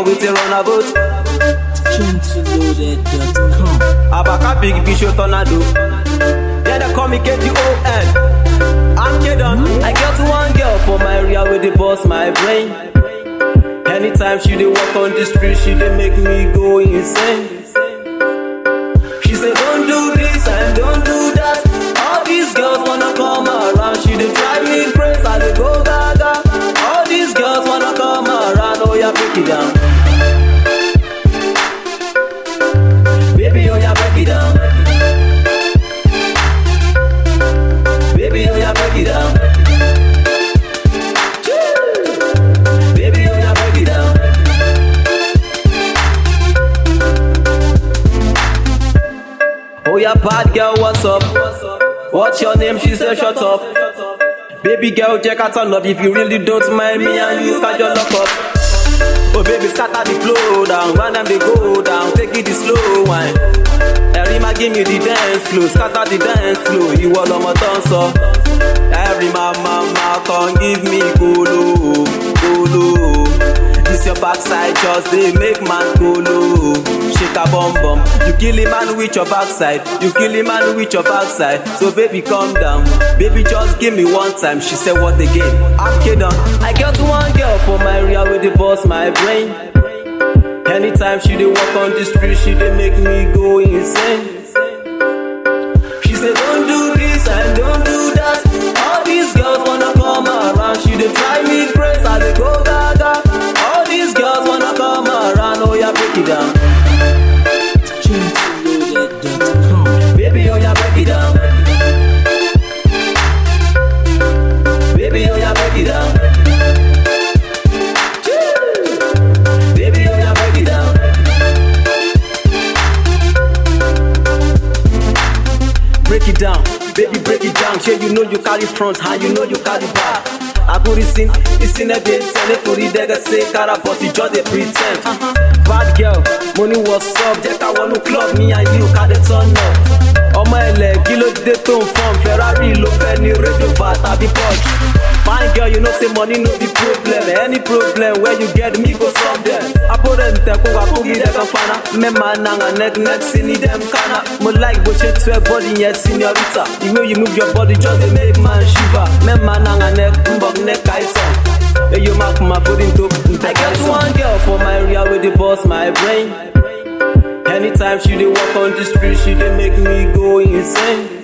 girl with a runabout. Gentleloaded.com. Abaka big bishop tornado. Yeah, they call me KGON. I'm Kedon. I got one girl for my area with the boss my brain. Anytime she dey walk on the street, she dey make me go insane. She say don't do this and don't do that. All these girls wanna come around, she dey drive me crazy. I dey go gaga. All these girls wanna come around, oh yeah, break it down. Baby, oh yeah, break it down. Baby, oh yeah, break it down. Choo. Baby, oh yeah, break it down. Oh yeah, bad girl, what's up? What's your name? She said, shut up. Baby girl, check out turn up if you really don't mind me and you can just lock up. Oh baby, scatter the flow down, when them they go down, take it the slow wine. Erima give me the dance flow, scatter the dance flow, ìwọ lọmọ tó ń sọ. Every mama ma come give me kolo, kolo. This your backside just dey make man kolo. Shake a bum bum, you kill a man with your backside, you kill a man with your backside. So baby calm down, baby just give me one time. She said what again? I'm kidding. I got one girl for my area with the boss my brain. Anytime she dey walk on the street, she dey make me go insane. She say don't do this and don't do that. All these girls wanna come around, she dey drive me crazy. I dey go gaga. All these girls wanna come around, oh yeah, break it down. Gentleloaded.com. Baby, oh yeah, break it down. Baby, oh yeah, break it down. Choo. Baby, oh yeah, break it down. Break it down, baby, break it down. Sure, you know you carry front, and you know you carry back. I go listen, listen a bit, send it for the dagger, say cara, but you just a pretend. Bad girl, money was up, jẹ́ ká wọnú club, me and you ká dey turn up. Ọmọ ẹlẹ̀ kí ló dé tó ń fọ́n, Ferrari ló fẹ́ ní rédíò bá tàbí Porsche. Fine girl, you know say money no be problem. Any problem where you get me go solve them. Apparente ko wa kugi de kan fana. Me man nanga neck neck sini dem kana. Mo like bó ṣe tu ẹ body yẹn señorita. The way you move your body just dey make man shiver. Me man nanga neck mbok neck àìsàn. Eyo ma kuma forí tó I get one girl for my area wey dey burst my brain. Anytime she dey walk on the street, she dey make me go insane.